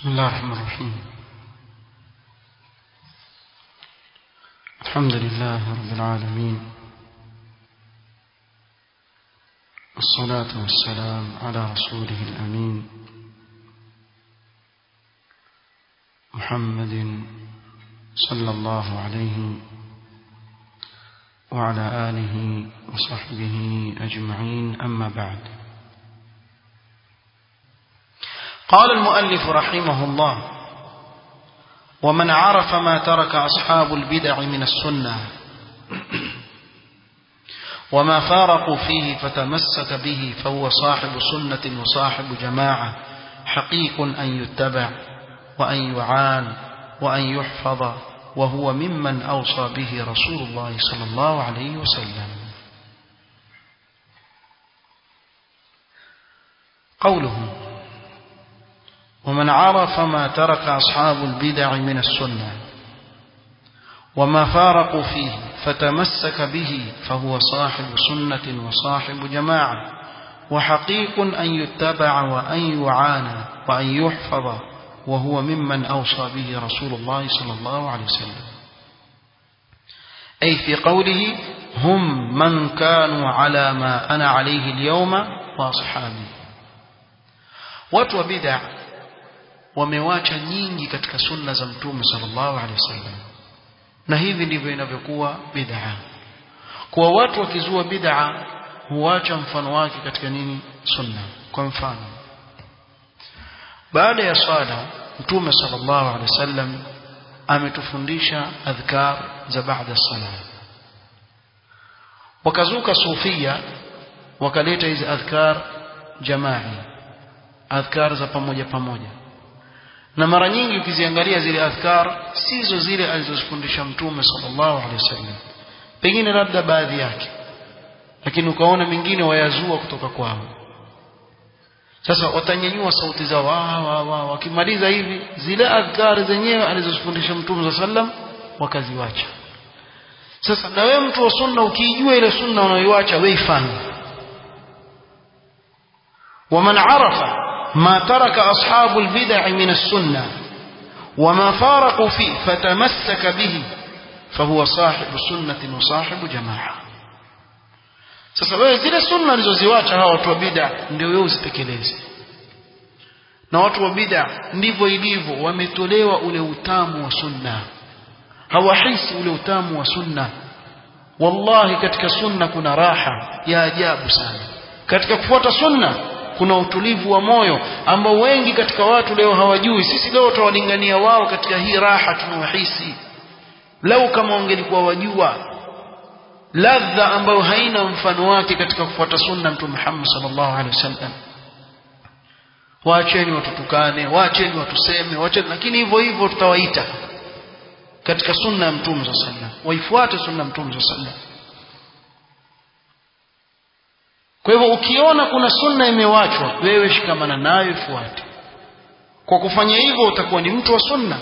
بسم الله الرحمن الرحيم الحمد لله رب العالمين والصلاة والسلام على رسوله الأمين محمد صلى الله عليه وعلى آله وصحبه أجمعين أما بعد قال المؤلف رحمه الله ومن عرف ما ترك أصحاب البدع من السنة وما فارقوا فيه فتمسك به فهو صاحب سنة وصاحب جماعة حقيق أن يتبع وأن يعان وأن يحفظ وهو ممن أوصى به رسول الله صلى الله عليه وسلم قوله ومن عرف ما ترك أصحاب البدع من السنة وما فارقوا فيه فتمسك به فهو صاحب سنة وصاحب جماعة وحقيق أن يتبع وأن يعانى وأن يحفظ وهو ممن أوصى به رسول الله صلى الله عليه وسلم أي في قوله هم من كانوا على ما أنا عليه اليوم وأصحابي watu wa bid'a wamewacha nyingi katika sunna za mtume sallallahu alaihi wasallam na hivi ndivyo inavyokuwa bid'a kwa watu wakizua bid'a huacha mfano wake katika nini sunna kwa mfano baada ya swala mtume sallallahu alaihi wasallam ametufundisha adhkar za baada sala wakazuka sufia wakaleta hizi adhkar jamaa adhkar za pamoja pamoja na mara nyingi ukiziangalia zile adhkar sizo zile alizozifundisha mtume sallallahu alaihi wasallam pengine labda baadhi yake lakini ukaona mingine wayazua kutoka kwao sasa watanyanyua sauti zao wa, wa, wa, wakimaliza hivi zile adhkar zenyewe alizozifundisha mtume sallam wakaziwacha sasa na wewe mtu wa sunna ukiijua ile sunna unayoiacha wewe ifanye ومن عرف ما ترك أصحاب البدع من السنة وما فارقوا فيه فتمسك به فهو صاحب سنة وصاحب جماعة sasa wewe zile sunna alizoziwacha hawa watu wa bid'a ndio wewe uzitekeleze na watu wa bid'a ndivyo ilivyo wametolewa ule utamu wa sunna hawahisi ule utamu wa sunna wallahi katika sunna kuna raha ya ajabu sana katika kufuata sunna kuna utulivu wa moyo ambao wengi katika watu leo hawajui sisi leo tutawalingania wao katika hii raha tunayohisi lau kama wangelikuwa wajua ladha ambayo haina mfano wake katika kufuata sunna mtume Muhammad sallallahu alaihi wasallam waacheni watutukane waacheni watuseme waacheni lakini hivyo hivyo tutawaita katika sunna ya mtume sallallahu alaihi wasallam waifuate sunna ya mtume sallallahu alaihi wasallam kwa hivyo ukiona kuna sunna imewachwa wewe shikamana nayo ifuate kwa kufanya hivyo utakuwa ni mtu wa sunna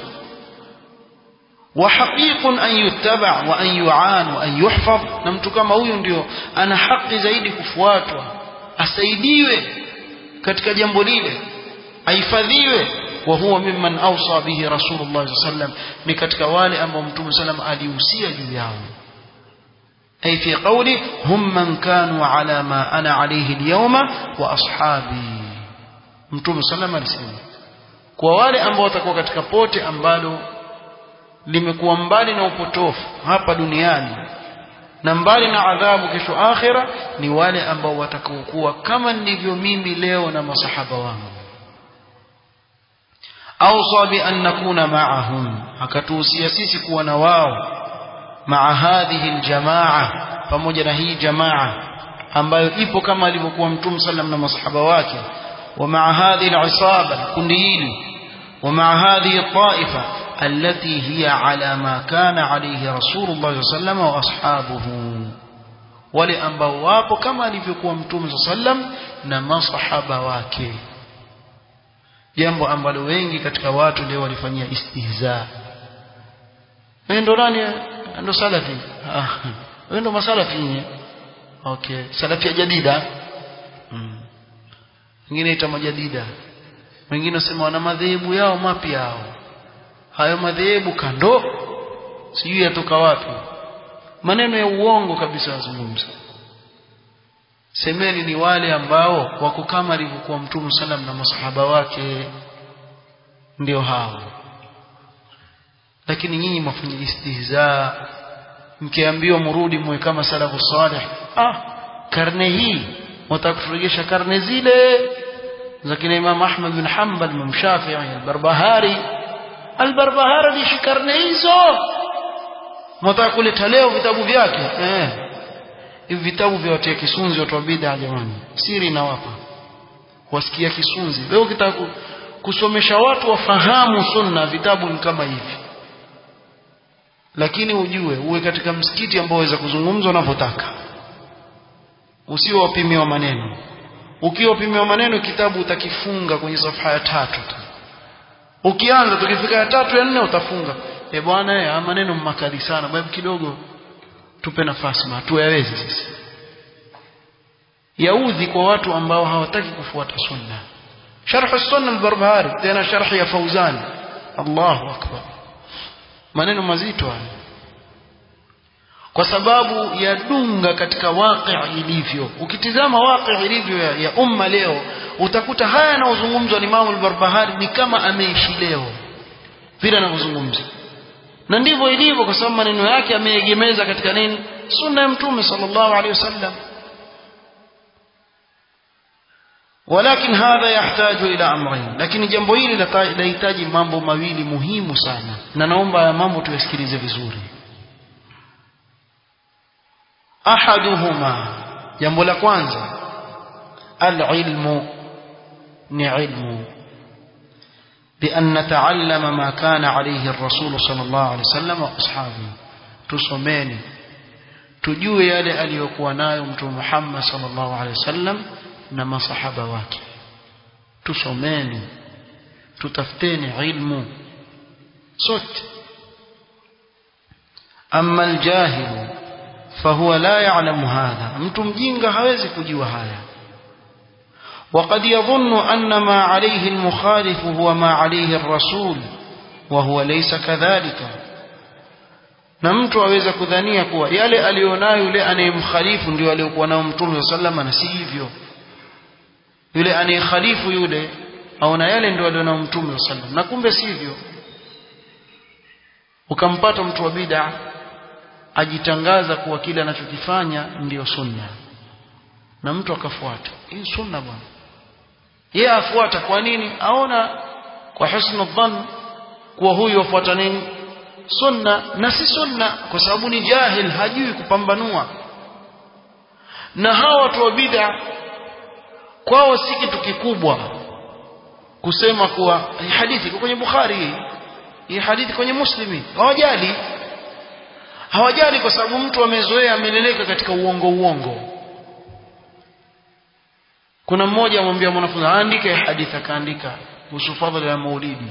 وحقيق أن يتبع وأن يعان وأن يحفظ na mtu kama huyu ndio ana haki zaidi kufuatwa asaidiwe katika jambo lile ahifadhiwe wa huwa mimman awsa bihi rasulullah sallam ni katika wale ambao mtume sallam alihusia juu yao أي في قوله هم من كانوا على ما أنا عليه اليوم وأصحابي mtume sallam alisema kwa wale ambao watakuwa katika pote ambalo limekuwa mbali na upotofu hapa duniani na mbali na adhabu kesho akhira ni wale ambao watakaokuwa kama nilivyo mimi leo na masahaba wangu awsa bi an nakuna ma'ahum akatuhusia sisi kuwa na wao maa hadhihi aljamaa pamoja na hii jamaa ambayo ipo kama alivyokuwa mtume sallam na masahaba wake wa maa hadhihi alisaba kundi hili wa maa hadhihi taifa التي هي على ما كان عليه رسول الله صلى الله عليه وسلم واصحابه wale ambao wapo kama alivyokuwa mtume sallam na masahaba wake jambo ambalo wengi katika watu leo walifanyia istihza wewe ndo nani ndo salafi ah wewe ndo masalafi okay salafi ya jadida mm. ingine ita majadida wengine wasema wana madhehebu yao mapya yao hayo madhehebu kando sijui yatoka wapi maneno ya uongo kabisa wazungumza semeni ni wale ambao wako kama alivyokuwa mtume salam na masahaba wake ndio hao lakini nyinyi mafanya istihza mkiambiwa mrudi muwe kama salafu salih ah karne hii mtaka kuturejesha karne zile za kina Imam Ahmad bin Hanbal Imam Shafi'i al-Barbahari al-Barbahari aliishi karne hizo mtaka kuleta leo vitabu vyake eh hivi vitabu vya watia kisunzi watu wa bid'a jamani siri inawapa wasikia kisunzi leo ukitaka kusomesha watu wafahamu sunna vitabu ni kama hivi lakini ujue uwe katika msikiti ambao waweza kuzungumza unavyotaka usio wapimiwa maneno ukiwa wapimiwa maneno kitabu utakifunga kwenye safha ya tatu tu ukianza tukifika ya tatu ya nne utafunga e bwana eh maneno makali sana babu kidogo tupe nafasi ma tuyaweze sisi yaudhi kwa watu ambao hawataki kufuata sunna sharh sunna al-barbahari tena sharh ya fauzan Allahu akbar maneno mazito haya kwa sababu yadunga katika waqi ilivyo ukitizama waqi ilivyo ya, ya umma leo utakuta haya yanayozungumzwa ni Imam al-Barbahari ni kama ameishi leo vile anavyozungumza na ndivyo ilivyo kwa sababu maneno yake ameegemeza katika nini sunna ya mtume sallallahu alaihi wasallam ولكن هذا يحتاج إلى أمرين لكن jambo hili linahitaji mambo mawili muhimu sana na naomba haya mambo tuyasikilize vizuri ahaduhuma jambo la kwanza alilmu ni ilmu بأن نتعلم ما كان عليه الرسول صلى الله عليه وسلم وأصحابه tusomeni tujue yale aliyokuwa nayo mtume Muhammad sallallahu alaihi wasallam na masahaba wake tusomeni tutafuteni ilmu sote amma aljahilu fahuwa la ya'lamu hadha mtu mjinga hawezi kujua haya وقد يظن أن ما عليه المخالف هو ما عليه الرسول وهو ليس كذلك na mtu aweza kudhania kuwa yale alionayo yule anayemkhalifu ndio aliyokuwa nao mtume sallama na si hivyo yule anayekhalifu yule aona yale ndio alionao mtume sallam na kumbe sivyo ukampata mtu wa bid'a ajitangaza kuwa kile anachokifanya ndiyo sunna na mtu akafuata hii sunna bwana yeye afuata kwa nini aona kwa husnu dhann kuwa huyu afuata nini sunna na si sunna kwa sababu ni jahil hajui kupambanua na hawa watu wa bid'a kwao si kitu kikubwa kusema kuwa hii hadithi iko kwenye Bukhari hii hii hadithi kwenye Muslimi hawajali hawajali kwa sababu mtu amezoea ameleleka katika uongo uongo kuna mmoja amwambia mwanafunzi aandike hadithi akaandika kuhusu fadhila ya maulidi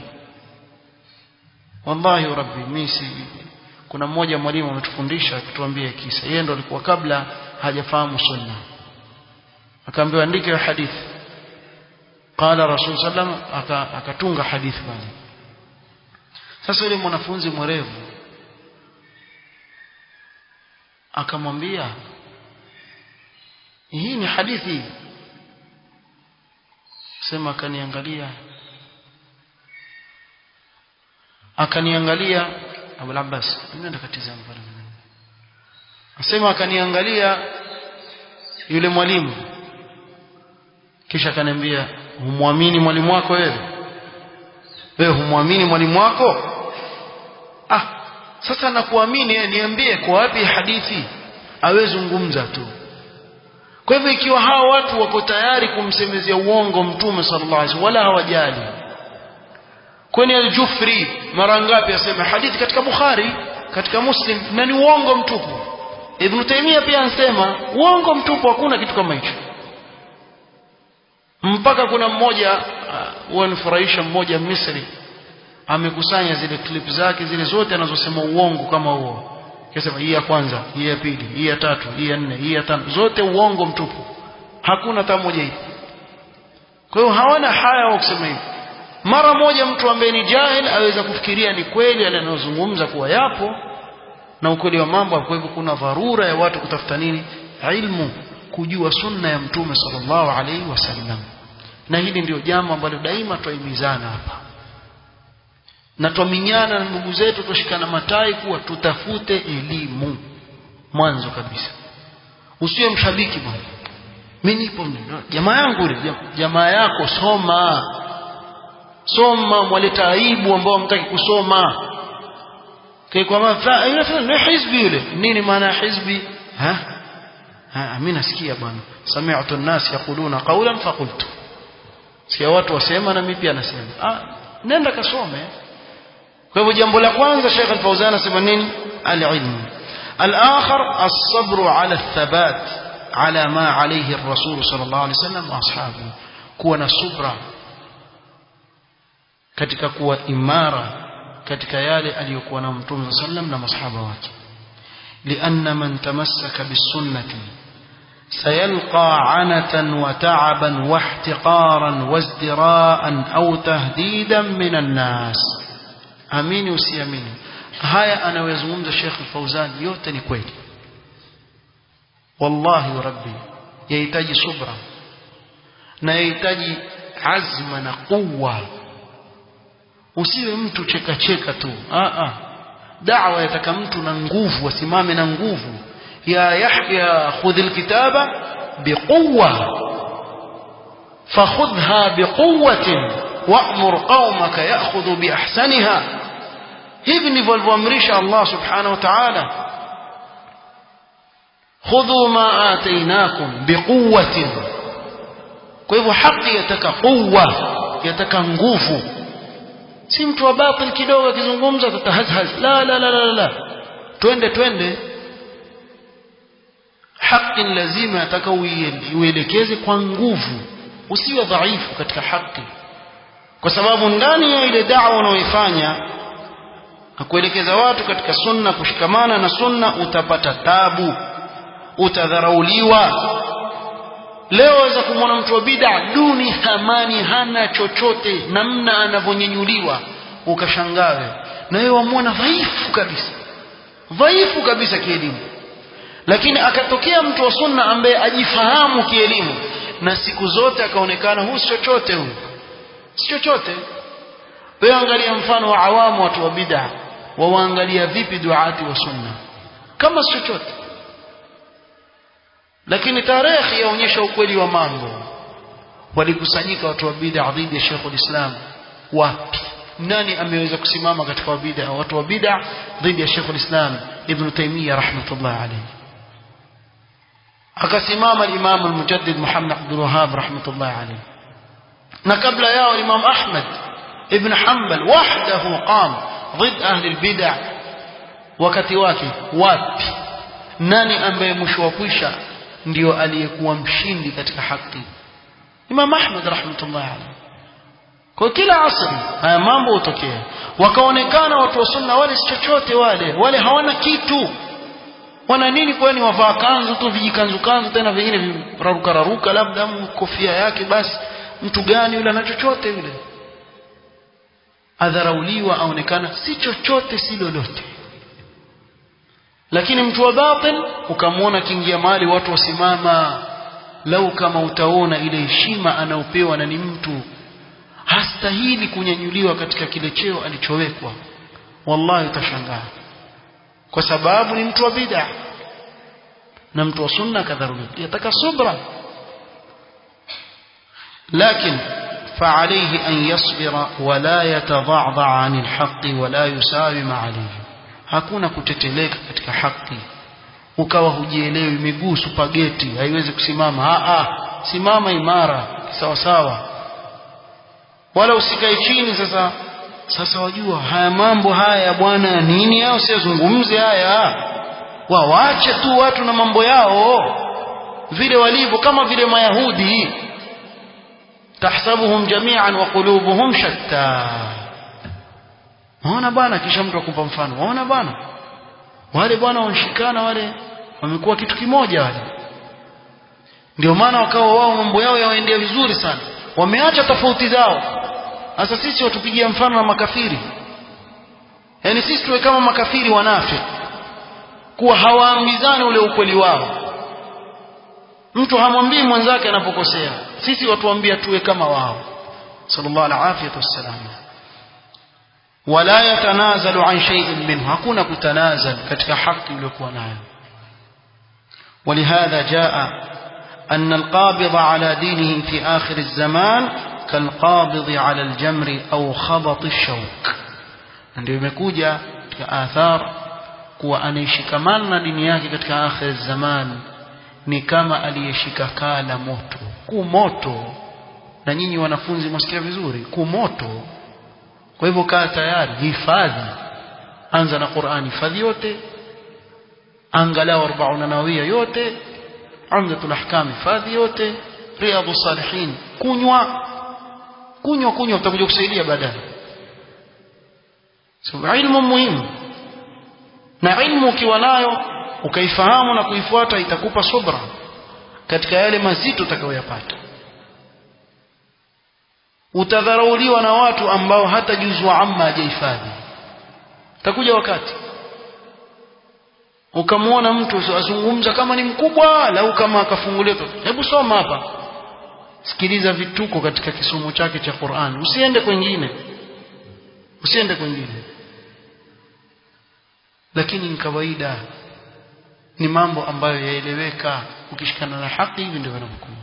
wallahi rabbi mimi si kuna mmoja mwalimu ametufundisha akituambia kisa yeye ndo alikuwa kabla hajafahamu sunna akaambiwa andike hadithi qala rasul sallam akatunga hadithi pale sasa yule mwanafunzi mwerevu akamwambia hii ni hadithi sema akaniangalia akaniangalia Abu Abbas nenda katizama pale asema akaniangalia yule mwalimu kisha akaniambia humwamini mwalimu wako wewe wewe humwamini mwalimu wako ah sasa nakuamini niambie kwa wapi hadithi awezungumza tu kwa hivyo ikiwa hawa watu wako tayari kumsemezea uongo mtume sallallahu alaihi wasallam wala hawajali kwani al-Jufri mara ngapi asema hadithi katika Bukhari katika Muslim na ni uongo mtupu Ibn Taymiyyah pia anasema uongo mtupu hakuna kitu kama hicho mpaka kuna mmoja wanifurahisha uh, mmoja Misri amekusanya zile clip zake zile zote anazosema uongo kama huo Kisema hii ya kwanza, hii ya pili, hii ya tatu, hii ya nne, hii ya tano, zote uongo mtupu. Hakuna hata moja hivi. Kwa hiyo hawana haya wa kusema hivi. mara moja mtu ambaye ni jahil aweza kufikiria ni kweli yale anayozungumza kuwa yapo na ukweli wa mambo kwa hivyo kuna dharura ya watu kutafuta nini ilmu kujua sunna ya mtume sallallahu alaihi wasallam na hili ndio jambo ambalo daima twaimizana hapa na twaminyana na ndugu zetu tushikana matai kuwa tutafute elimu mwanzo kabisa usiwe mshabiki bwana mimi nipo jamaa yangu ile jamaa yako soma soma mwaleta aibu ambao hamtaki kusoma kwa maana yule hizbi yule nini maana ya hizbi ha ha mimi nasikia bwana sami'tu an-nas yaquluna qawlan faqultu sikia watu wasema na mimi pia nasema ah nenda kasome kwa hivyo jambo la kwanza Sheikh Al-Fauzan anasema nini al-ilm al-akhar as-sabr ala ath-thabat ala ma alayhi ar-rasul sallallahu alayhi wasallam wa ashabu kuwa na subra katika kuwa imara katika yale aliyokuwa na mtume sallam na masahaba wake لأن من تمسك بالسنة سيلقى عنة وتعبا واحتقارا وازدراء أو تهديدا من الناس amini usiamini haya anayozungumza Sheikh Fauzan yote ni kweli wallahi rabbi yahitaji subra na yahitaji azma na quwwa usiwe mtu cheka cheka tu a a da'wa yataka mtu na nguvu asimame na nguvu ya yahya khudh alkitaba biquwwa fakhudha biquwwatin wa'mur qaumaka ya'khudhu biahsaniha hivi ndivyo alivyoamrisha Allah subhanahu wa ta'ala khudhu ma atainakum biquwwatin kwa hivyo haki yataka quwwa yataka nguvu si mtu wa batil kidogo akizungumza tatahazhaz la la la la la twende twende haki lazima yataka uielekeze kwa nguvu usiwe dhaifu katika haki kwa sababu ndani ya ile da'wa unaoifanya na kuelekeza watu katika sunna kushikamana na sunna utapata tabu utadharauliwa leo waweza kumwona mtu wa bid'a duni thamani hana chochote namna anavyonyenyuliwa ukashangawe na wewe wamwona dhaifu kabisa dhaifu kabisa kielimu lakini akatokea mtu wa sunna ambaye ajifahamu kielimu na siku zote akaonekana huyu si chochote huyu si chochote wewe angalia mfano wa awamu watu wa bid'a wawaangalia vipi duati wa sunna kama si chochote lakini tarehe yaonyesha ukweli wa mambo walikusanyika watu wa bid'a dhidi ya Sheikh ulislam wapi nani ameweza kusimama katika wa bid'a watu wa bid'a dhidi ya Sheikh ulislam Ibn Taymiyyah rahmatullah alayhi akasimama al-Imam al-Mujaddid Muhammad Abdul Wahhab rahmatullah alayhi na kabla yao Imam Ahmad ibn Hanbal wahdahu qam ضد أهل البدع wakati wake wapi nani ambaye mwisho wa kwisha ndio aliyekuwa mshindi katika haki Imam Ahmad rahmatullah alayhi kwa kila asri haya mambo hutokea wakaonekana watu wa sunna wale si chochote wale wale hawana kitu wana nini kwani wavaa kanzu tu vijikanzu kanzu tena vingine viraruka raruka labda kofia yake basi mtu gani yule ana chochote yule adharauliwa aonekana si chochote si lolote lakini mtu wa batil ukamwona kiingia mahali watu wasimama lau kama utaona ile heshima anaopewa na ni mtu hastahili kunyanyuliwa katika kile cheo alichowekwa wallahi utashangaa kwa sababu ni mtu wa bid'a na mtu wa sunna kadharuliwa yataka subra lakini فعليه أن يصبر ولا يتضعضع عن الحق ولا يساوم عليه hakuna kuteteleka katika haki ukawa hujielewi miguu supageti haiwezi kusimama a a simama imara sawa sawa wala usikae chini sasa sasa wajua haya mambo haya bwana nini hao siazungumze haya wawache tu watu na mambo yao vile walivyo kama vile mayahudi tahsabuhum jami'an wa qulubuhum shatta waona bwana kisha mtu akupa mfano waona bwana wale bwana wanashikana wale wamekuwa kitu kimoja wale ndio maana wakawa wao mambo yao yawaendea vizuri sana wameacha tofauti zao sasa sisi watupigia mfano na makafiri yaani sisi tuwe kama makafiri wanafiki kuwa hawaambizani ule ukweli wao mtu hamwambii mwenzake anapokosea sisi watuambia tuwe kama wao sallallahu alaihi wasallam wala yatanazalu an shay'in minhu hakuna kutanazal katika haki iliyokuwa nayo ولهذا جاء أن القابض على دينه في آخر الزمان كالقابض على الجمر أو خبط الشوك ndio imekuja katika athar kuwa anayeshikamana na dini yake katika akhir zaman ni kama aliyeshika kaa la moto ku moto na nyinyi wanafunzi mwasikia vizuri ku moto kwa hivyo kaa tayari hifadhi anza na Qur'ani hifadhi yote angalau 40 nawawia yote umdatul ahkam hifadhi yote riyadhus salihin kunywa kunywa kunywa utakuja kusaidia baadaye so ilmu muhimu na ilmu ukiwa nayo ukaifahamu na kuifuata itakupa subra katika yale mazito utakayoyapata utadharauliwa na watu ambao hata juzu wa amma hajahifadhi takuja wakati ukamwona mtu azungumza kama ni mkubwa lau kama akafungulia hebu soma hapa sikiliza vituko katika kisomo chake cha Qur'an usiende kwingine usiende kwingine lakini ni kawaida ni mambo ambayo yaeleweka ukishikana na haki hivi ndio vinavyokuwa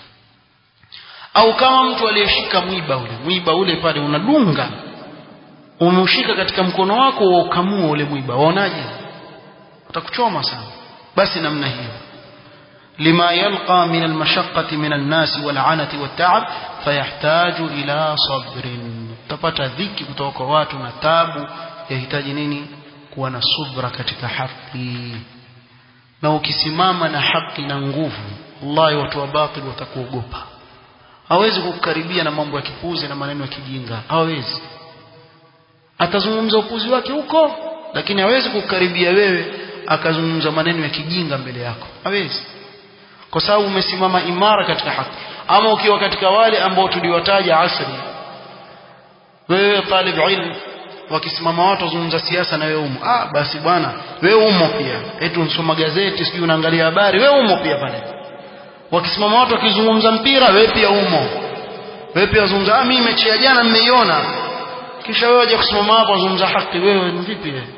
au kama mtu aliyeshika mwiba ule mwiba ule pale unadunga umeushika katika mkono wako ukamua ule mwiba waonaje utakuchoma sana basi namna hiyo lima yalqa min almashaqqati min an-nas wal'anati wat-ta'ab fayahtaju ila sabrin utapata dhiki kutoka kwa watu na tabu yahitaji nini kuwa na subra katika haki na ukisimama na haki na nguvu wallahi watu wa batil watakuogopa hawezi kukukaribia na mambo ya kipuzi na maneno ya kijinga hawezi atazungumza upuzi wake huko lakini hawezi kukukaribia wewe akazungumza maneno ya kijinga mbele yako hawezi kwa sababu umesimama imara katika haki ama ukiwa katika wale ambao tuliwataja asri wewe talib ilm wakisimama watu wazungumza siasa na wewe umo ah basi bwana wewe umo pia eti unsoma gazeti sijui unaangalia habari wewe umo pia pale wakisimama watu wakizungumza mpira wewe pia umo wewe pia wazungumza ah mimi mechi ya jana nimeiona kisha wewe waje kusimama hapo wazungumza haki wewe ni vipi wewe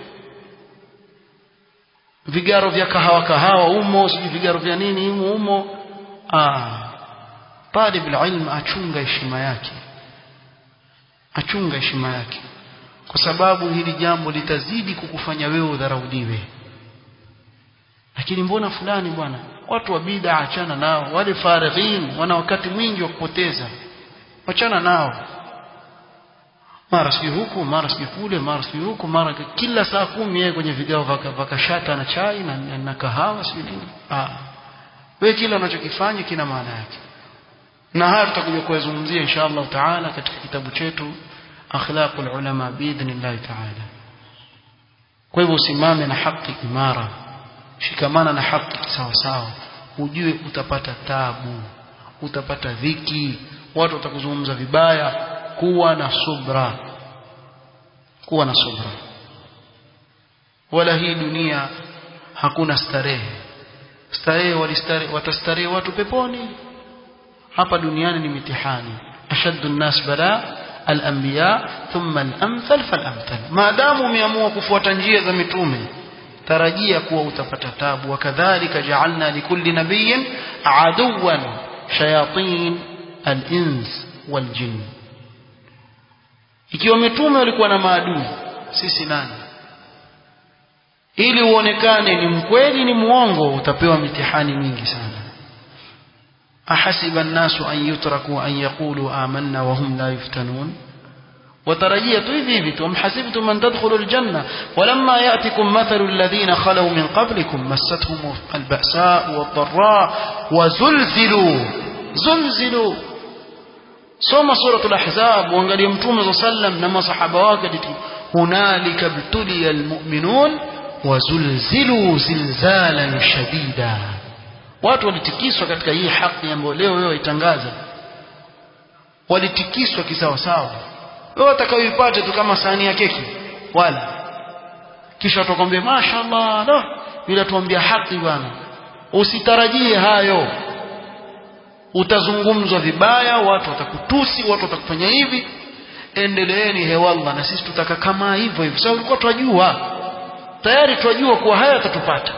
vigaro vya kahawa kahawa umo sijui vigaro vya nini umo umo ah talib ilm achunga heshima yake achunga heshima yake kwa sababu hili jambo litazidi kukufanya wewe udharauliwe lakini mbona fulani bwana watu wa bid'a achana nao wale farighin wana wakati mwingi wa kupoteza achana nao mara sijui huku mara sijui kule mara sijui huku mara kila saa kumi yeye kwenye vigao vakashata na chai na, na, na kahawa sijui nini ah wewe kila unachokifanya kina maana yake na haya tutakuja kuyazungumzia insha Allah taala katika kitabu chetu akhlaqul ulama biidhnillah taala kwa hivyo usimame na haki imara shikamana na haki sawa sawa ujue utapata tabu utapata dhiki watu watakuzungumza vibaya kuwa na subra kuwa na subra wala hii dunia hakuna starehe starehe walistarehe watastarehe watu peponi hapa duniani ni mitihani ashaddu nnas bala al-anbiya thumma al-amthal fal-amthal maadamu umeamua kufuata njia za mitume tarajia kuwa utapata tabu wakadhalika ja'alna likulli nabiyyin aduwan shayatin al-ins wal-jinn ikiwa mitume walikuwa na maadui sisi nani ili uonekane ni mkweli ni muongo utapewa mitihani mingi sana ahasiba an-nasu an yutraku an yaqulu amanna wa hum la yuftanun وترجيه hivi hivi tu amhasibtum an tadkhulu aljanna walamma ya'tikum mathalu alladhina khalaw min qablikum massatuhum alba'sa wadh-dharra wa zulzilu zulzilu soma suratul ahzab uangalie mtume sallam na masahaba wake hunalika btuliya almu'minun wa zulzilu zilzalan shadida watu walitikiswa katika hii haki ambayo leo wewe itangaza walitikiswa kisawa sawa wewe utakayoipata tu kama sahani ya keki wala kisha utakwambia mashaallah no yule tuambia haki bwana usitarajie hayo utazungumzwa vibaya watu watakutusi watu watakufanya hivi endeleeni hewallah na sisi tutaka kama hivyo hivyo sababu tulikuwa tunajua tayari tunajua kuwa haya yatatupata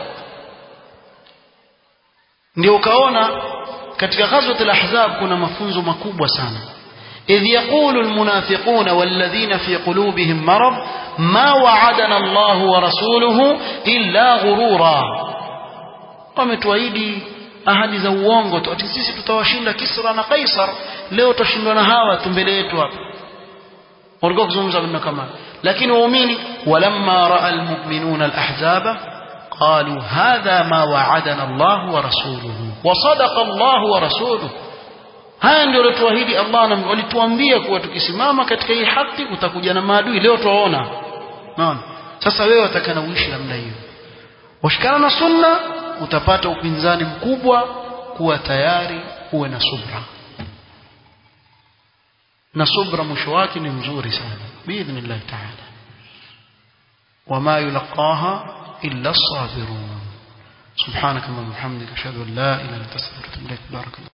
ndio ukaona katika ghazwat al-ahzab kuna mafunzo makubwa sana idh yaqulu almunafiquna walladhina fi qulubihim marad ma wa'adana Allah wa rasuluhu illa ghurura wametuahidi ahadi za uongo tu ati sisi tutawashinda Kisra na Kaisar leo tutashindwa na hawa tu mbele yetu hapa walikuwa kuzungumza maneno kama lakini waumini walamma raa almu'minuna alahzaba قالوا هذا ما وعدنا الله ورسوله وصدق الله ورسوله haya ndio alituahidi Allah na walituambia kuwa tukisimama katika hii haki utakuja na maadui leo tuwaona naona sasa wewe watakana uishi namna hiyo washikana na sunna utapata upinzani mkubwa kuwa tayari uwe na subra na subra mwisho wake ni mzuri sana biidhnillah taala wama yulaqaha illa as-sabirun سبحانك اللهم وبحمدك اشهد ان لا اله الا انت استغفرك واتوب اليك بارك الله